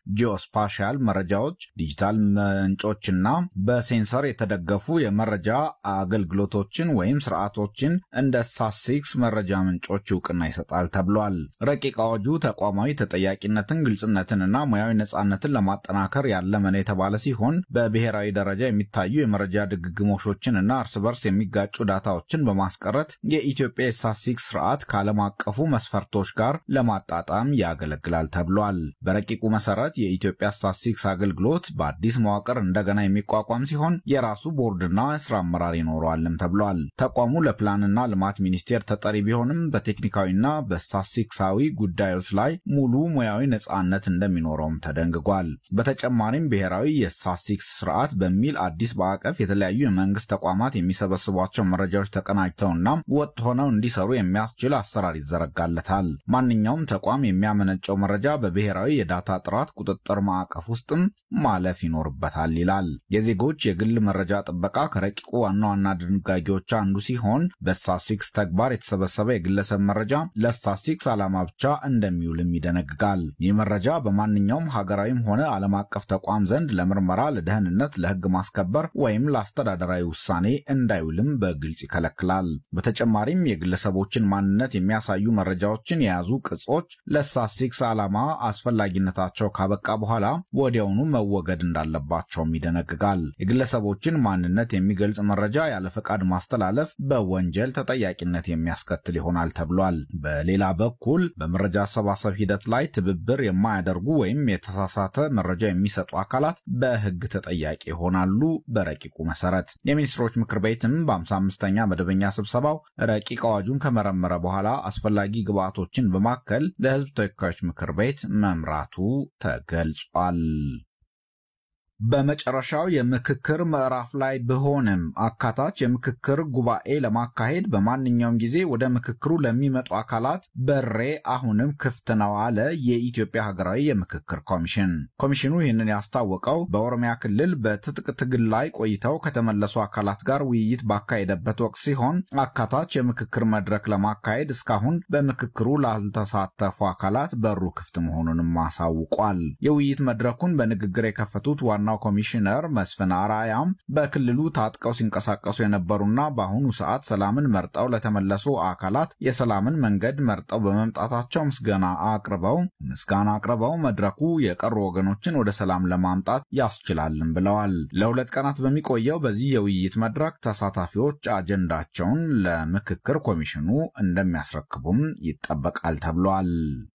ጂኦስፓሻል መረጃዎች፣ ዲጂታል ምንጮችና በሴንሰር የተደገፉ የመረጃ አገልግሎቶችን ወይም ስርዓቶችን እንደ ስታትስቲክስ መረጃ ምንጮች እውቅና ይሰጣል ተብሏል። ረቂቅ አዋጁ ተቋማዊ ተጠያቂነትን፣ ግልጽነትንና ሙያዊ ነጻነትን ለማጠናከር ያለመ ነው የተባለ ሲሆን በብሔራዊ ደረጃ የሚታዩ የመረጃ ድግግሞሾችን እና እርስ በርስ የሚጋጩ ዳታዎችን በማስቀረት የኢትዮጵያ የስታትስቲክስ ስርዓት ከዓለም አቀፉ መስፈርቶች ጋር ለማጣጣም ያገለግላል ተብሏል። በረቂቁ መሰረት የኢትዮጵያ ስታትስቲክስ አገልግሎት በአዲስ መዋቅር እንደገና የሚቋቋም ሲሆን የራሱ ቦርድና ስራ አመራር ይኖረዋልም ተብሏል። ተቋሙ ለፕላንና ልማት ሚኒስቴር ተጠሪ ቢሆንም በቴክኒካዊና በስታትስቲክሳዊ ጉዳዮች ላይ ሙሉ ሙያዊ ነጻነት እንደሚኖረውም ተደንግጓል። በተጨማሪም ብሔራዊ የስታትስቲክስ ስርዓት በሚል አዲስ ማዕቀፍ የተለያዩ የመንግስት ተቋማት የሚሰበስቧቸው መረጃዎች ተቀናጅተውና ወጥ ሆነው እንዲሰሩ የሚያስችል አሰራር ይዘረጋለታል። ማንኛውም ተቋም የሚያመነጨው መረጃ በብሔራዊ የዳታ ጥራት ቁጥጥር ማዕቀፍ ውስጥም ማለፍ ይኖርበታል ይላል። የዜጎች የግል መረጃ ጥበቃ ከረቂቁ ዋና ዋና ድንጋጌዎች አንዱ ሲሆን በስታትስቲክስ ተግባር የተሰበሰበ የግለሰብ መረጃ ለስታትስቲክስ ዓላማ ብቻ እንደሚውልም ይደነግጋል። ይህ መረጃ በማንኛውም ሀገራዊም ሆነ ዓለም አቀፍ ተቋም ዘንድ ለምርመራ፣ ለደህንነት፣ ለህግ ማስከበር ወይም ለአስተዳደራዊ ውሳኔ እንዳይውልም በግልጽ ይከለክላል። በተጨማሪም የግለሰቦችን ማንነት የሚያሳዩ መረጃዎችን የያዙ ቅጾች ለስታትስቲክስ ዓላማ አስፈላጊነታቸው ካበቃ በኋላ ወዲያውኑ መወገድ እንዳለባቸውም ይደነግጋል። የግለሰቦችን ማንነት የሚገልጽ መረጃ ያለ ፈቃድ ማስተላለፍ በወንጀል ተጠያቂነት የሚያስከትል ይሆናል ተብሏል። በሌላ በኩል በመረጃ አሰባሰብ ሂደት ላይ ትብብር የማያደርጉ ወይም የተሳሳተ መረጃ የሚሰጡ አካላት በህግ ተጠያቂ ይሆናሉ። በረቂቁ መሰረት የሚኒስትሮች ምክር ቤትም በ55ኛ መደበኛ ስብሰባው ረቂቅ አዋጁን ከመረመረ በኋላ አስፈላጊ ግብዓቶችን በማከል ለህዝብ ተወካዮች ምክር ቤት መምራቱ ተገልጿል። በመጨረሻው የምክክር ምዕራፍ ላይ ብሆንም አካታች የምክክር ጉባኤ ለማካሄድ በማንኛውም ጊዜ ወደ ምክክሩ ለሚመጡ አካላት በሬ አሁንም ክፍት ነው አለ የኢትዮጵያ ሀገራዊ የምክክር ኮሚሽን። ኮሚሽኑ ይህንን ያስታወቀው በኦሮሚያ ክልል በትጥቅ ትግል ላይ ቆይተው ከተመለሱ አካላት ጋር ውይይት ባካሄደበት ወቅት ሲሆን አካታች የምክክር መድረክ ለማካሄድ እስካሁን በምክክሩ ላልተሳተፉ አካላት በሩ ክፍት መሆኑንም አሳውቋል። የውይይት መድረኩን በንግግር የከፈቱት ዋና ዋናው ኮሚሽነር መስፍን አራያም በክልሉ ታጥቀው ሲንቀሳቀሱ የነበሩና በአሁኑ ሰዓት ሰላምን መርጠው ለተመለሱ አካላት የሰላምን መንገድ መርጠው በመምጣታቸው ምስጋና አቅርበው ምስጋና አቅርበው መድረኩ የቀሩ ወገኖችን ወደ ሰላም ለማምጣት ያስችላልን ብለዋል። ለሁለት ቀናት በሚቆየው በዚህ የውይይት መድረክ ተሳታፊዎች አጀንዳቸውን ለምክክር ኮሚሽኑ እንደሚያስረክቡም ይጠበቃል ተብሏል።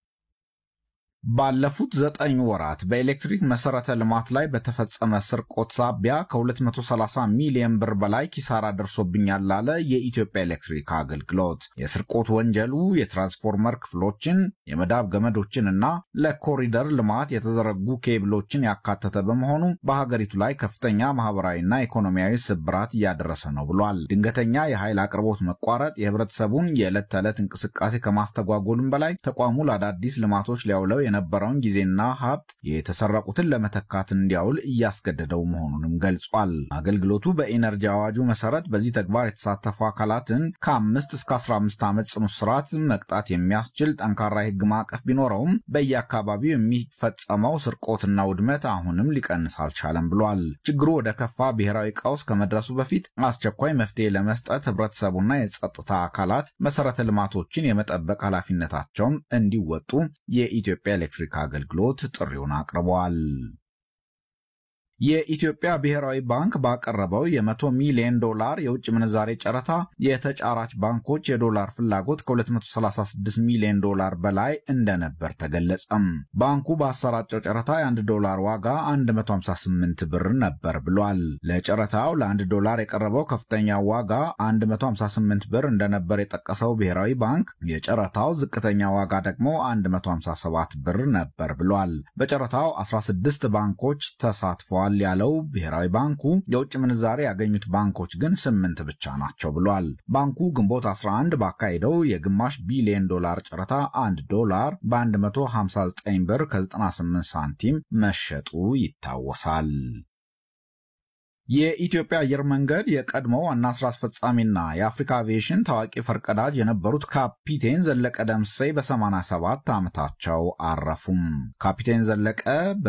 ባለፉት ዘጠኝ ወራት በኤሌክትሪክ መሰረተ ልማት ላይ በተፈጸመ ስርቆት ሳቢያ ከ230 ሚሊዮን ብር በላይ ኪሳራ ደርሶብኛል ላለ የኢትዮጵያ ኤሌክትሪክ አገልግሎት። የስርቆት ወንጀሉ የትራንስፎርመር ክፍሎችን፣ የመዳብ ገመዶችንና ለኮሪደር ልማት የተዘረጉ ኬብሎችን ያካተተ በመሆኑ በሀገሪቱ ላይ ከፍተኛ ማህበራዊና ኢኮኖሚያዊ ስብራት እያደረሰ ነው ብሏል። ድንገተኛ የኃይል አቅርቦት መቋረጥ የህብረተሰቡን የዕለት ተዕለት እንቅስቃሴ ከማስተጓጎልም በላይ ተቋሙ ለአዳዲስ ልማቶች ሊያውለው የነበረውን ጊዜና ሀብት የተሰረቁትን ለመተካት እንዲያውል እያስገደደው መሆኑንም ገልጿል። አገልግሎቱ በኢነርጂ አዋጁ መሰረት በዚህ ተግባር የተሳተፉ አካላትን ከአምስት እስከ 15 ዓመት ጽኑ እስራት መቅጣት የሚያስችል ጠንካራ የህግ ማዕቀፍ ቢኖረውም በየአካባቢው የሚፈጸመው ስርቆትና ውድመት አሁንም ሊቀንስ አልቻለም ብሏል። ችግሩ ወደ ከፋ ብሔራዊ ቀውስ ከመድረሱ በፊት አስቸኳይ መፍትሄ ለመስጠት ህብረተሰቡና የጸጥታ አካላት መሰረተ ልማቶችን የመጠበቅ ኃላፊነታቸውን እንዲወጡ የኢትዮጵያ ኤሌክትሪክ አገልግሎት ጥሪውን አቅርበዋል። የኢትዮጵያ ብሔራዊ ባንክ ባቀረበው የ100 ሚሊዮን ዶላር የውጭ ምንዛሬ ጨረታ የተጫራች ባንኮች የዶላር ፍላጎት ከ236 ሚሊዮን ዶላር በላይ እንደነበር ተገለጸም። ባንኩ ባሰራጨው ጨረታ የ1 ዶላር ዋጋ 158 ብር ነበር ብሏል። ለጨረታው ለ1 ዶላር የቀረበው ከፍተኛ ዋጋ 158 ብር እንደነበር የጠቀሰው ብሔራዊ ባንክ የጨረታው ዝቅተኛ ዋጋ ደግሞ 157 ብር ነበር ብሏል። በጨረታው 16 ባንኮች ተሳትፈዋል ያለው ብሔራዊ ባንኩ የውጭ ምንዛሬ ያገኙት ባንኮች ግን ስምንት ብቻ ናቸው ብሏል። ባንኩ ግንቦት 11 ባካሄደው የግማሽ ቢሊዮን ዶላር ጨረታ 1 ዶላር በ159 ብር ከ98 ሳንቲም መሸጡ ይታወሳል። የኢትዮጵያ አየር መንገድ የቀድሞ ዋና ስራ አስፈጻሚና የአፍሪካ አቪዬሽን ታዋቂ ፈርቀዳጅ የነበሩት ካፒቴን ዘለቀ ደምሴ በ87 ዓመታቸው አረፉም። ካፒቴን ዘለቀ